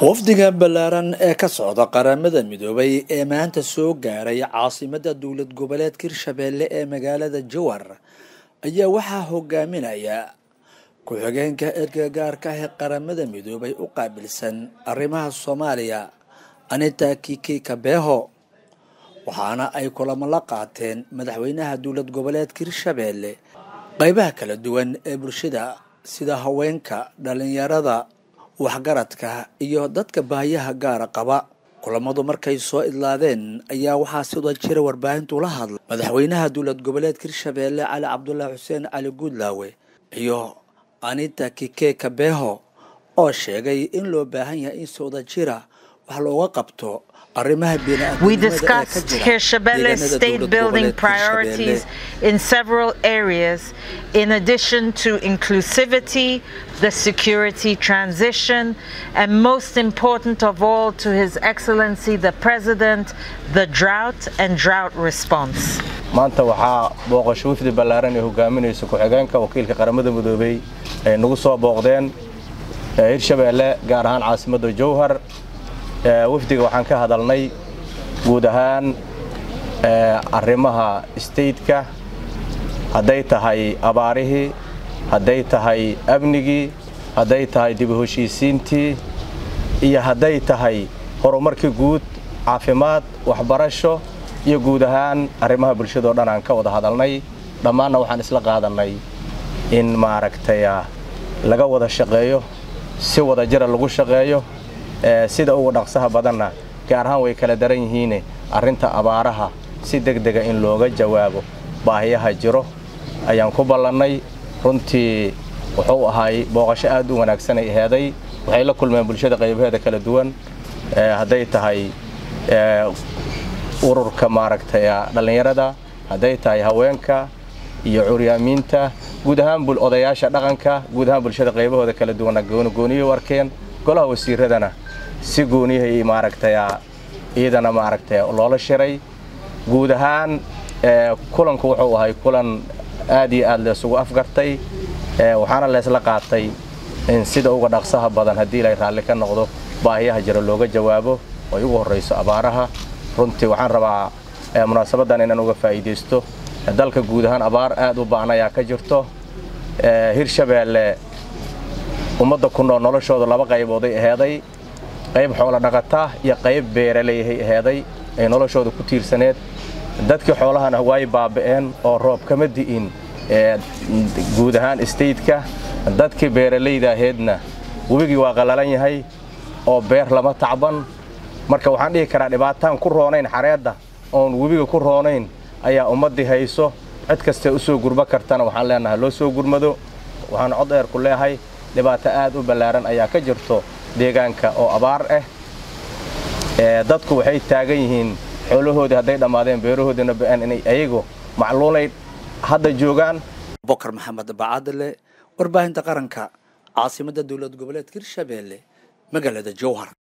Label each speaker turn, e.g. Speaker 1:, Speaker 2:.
Speaker 1: wafdiga ballaaran ee ka socda qaramada midoobay ee maanta soo gaaray caasimada dowlad goboleedka hirshabeelle ee magaalada jowar ayaa waxaa hogaaminaya ku-xigeenka ergagaarka ah ee qaramada midoobay u qaabilsan arrimaha soomaaliya anita kiki kabeho waxaana ay kulamo la qaateen madaxweynaha dowlad goboleedka hirshabeelle qeybaha kala duwan ee bulshada sida haweenka dhalinyarada waxgaradka iyo dadka baahiyaha gaara qaba kulamadu markay soo idlaadeen ayaa waxaa sidoo jira warbaahintu la hadlay madaxweynaha dowlad goboleedka hirshabeelle cali cabdulaahi xuseen cali guudlaawe iyo anita kike kabeho oo sheegay in loo baahan yahay in sooda jira wax looga qabto
Speaker 2: We discussed Hirshabelle's state building priorities in several areas, in addition to inclusivity, the security transition, and most important of all, to His Excellency the President, the drought and drought response.
Speaker 3: maanta waxaa booqasho wafdi ballaaran ee hogaaminaysa ku-xigeenka wakiilka qaramada midoobey ay nagu soo booqdeen hirshabeelle gaar ahaan caasimadda jowhar wafdiga waxaan ka hadalnay guud ahaan arrimaha stateka hadday tahay abaarihii hadday tahay amnigii hadday tahay dib u heshiisiintii iyo hadday tahay horumarkii guud caafimaad waxbarasho iyo guud ahaan arrimaha bulshadao dhan aan ka wada hadalnay dhammaanna waxaan isla qaadannay in maaragtay laga wada shaqeeyo si wada jira lagu shaqeeyo sida uga dhaqsaha badanna gaar ahaan way kala daran yihiine arrinta abaaraha si degdega in looga jawaabo baahiyaha jiro ayaan ku ballannay runtii wuxuu ahay booqasho aad u wanaagsanay aheeday waxay la kulmeen bulshada qaybaheeda kala duwan hadday tahay ururka maaragtay dhallinyarada hadday tahay haweenka iyo curyaamiinta guud ahaan odayaasha dhaqanka guud ahaan bulshada qaybahooda kala duwanna goonigooniyo u arkeen golaha wasiiradana si gooniyahay maaragtay iyadana maaragtay loola shiray guud ahaan kulanku wuxuu ahay kulan aad iyo aad laysugu afgartay waxaana leysla qaatay in sida uga dhaqsaha badan haddii ilay raalli ka noqdo baahiyaha jira looga jawaabo ay ugu horrayso abaaraha runtii waxaan rabaa munaasabaddan inaan uga faa'iidaysto dalka guud ahaan abaar aad u ba'an ayaa ka jirto hirshabeelle ummadda ku nool noloshooda laba qaybooday aheeday qayb xoolo dhaqataa iyo qayb beeraleeyahay aheeday ay noloshooda ku tiirsaneed dadkii xoolahana way baaba'een oo roob kama di'in guud ahaan stateka dadkii beeralayda aheedna webigii waa qallalan yahay oo beer lama tacban marka waxaan dhihi karaa dhibaataan ku roonayn xareedda oon webiga ku roonayn ayaa ummaddii hayso cid kastee u soo gurba kartana waxaan leenahay loo soo gurmado waxaan cod dheer ku leehay dhibaato aad u ballaaran ayaa ka jirto deegaanka oo abaar ah dadku waxay taagan yihiin xoolahoodii hadday dhammaadeen beerahoodiina ba'aan inay ayagu macluulay hadda joogaan
Speaker 1: bokar maxamed bacadle warbaahinta qaranka caasimadda dowlad goboleedka hirshabeelle magaalada jowhar